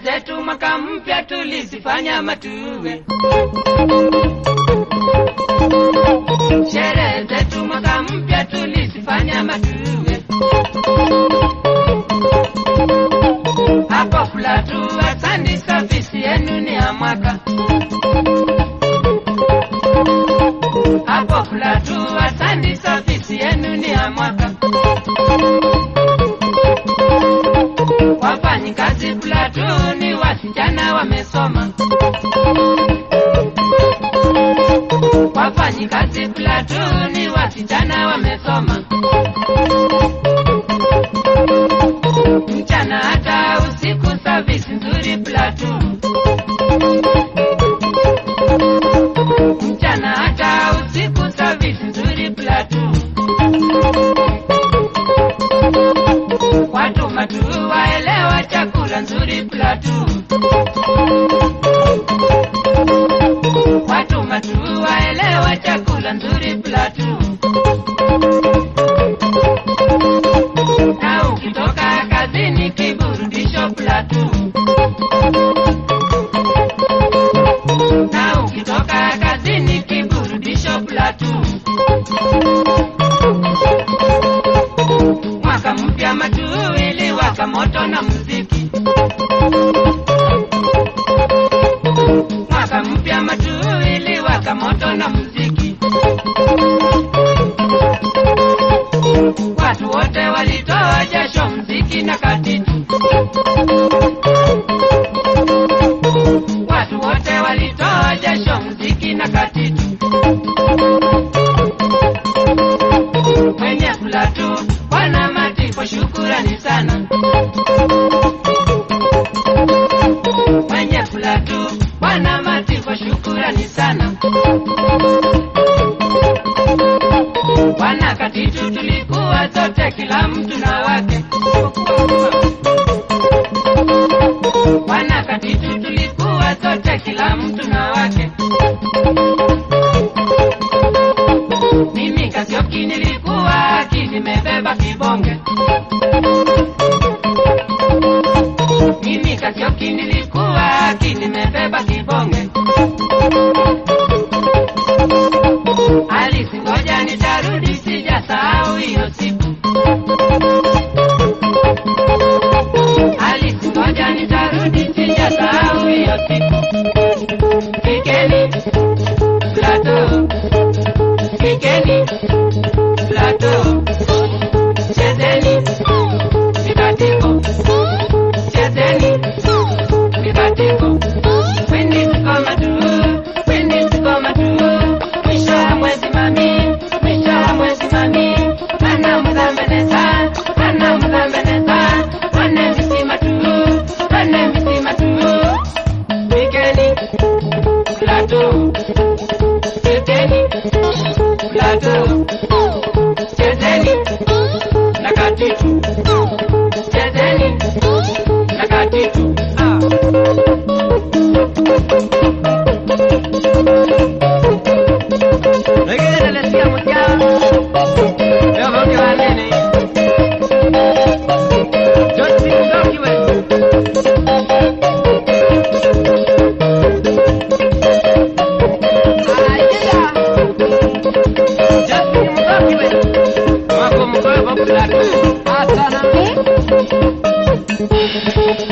zetu mwaka mpya tulizifanya matuwe. Sherehe zetu mwaka mpya tulizifanya matuwe. Hapo Flatu, asante, service yenu ni ya mwaka. Hapo Flatu, asante, service yenu ni ya mwaka. Wafanyikazi Flatu ni wasichana wamesoma. Wafanyikazi Flatu ni wasichana wamesoma. Mchana hata usiku service nzuri Flatu. Mchana hata usiku service nzuri Flatu. Watu matu waelewa chakula nzuri Platu. Watu matu waelewa chakula nzuri Platu. Na ukitoka kazini kiburudisho Platu. Na ukitoka kazini kiburudisho Platu. Mwaka mpya matuwili waka moto na muziki. Mwaka mpya matuwili waka moto na muziki. Watu wote walitoa jasho mziki na katitu. Watu wote walitoa jasho mziki na katitu. Mwenye Platu Bwana Matipo, shukurani sana. Mwenye Platu Bwana Matipo, shukurani sana. Bwana Katitu, tulikuwa zote, kila mtu na wake. Bwana Katitu, tulikuwa zote, kila mtu na wake. Mimi Kasioki nilikuwa nimebeba kibonge. Mimi Kasioki nilikuwa nimebeba kibonge. Alisi, ngoja nitarudi, sijasahau hiyo siku. Alisi, ngoja nitarudi, sijasahau hiyo siku. Kikeni Plateau, kikeni Plateau, chezeni mikatiko, chezeni mikatiko. Kwindi tukoma tu, kwindi tukoma tu, mwisho wa mwezi mami, mwisho wa mwezi mami, ana mzambeneza, ana mzambeneza, wane misima tu, wane misima tu, kikeni Plateau, kikeni Plateau, chezeni na katitu, chezeni na katitu. Ah. Wengine nalesikia mjaa, leo voke wanene. Josi Mdoki we. Josi Mdoki we. Wako mkoe voke lako. Asana.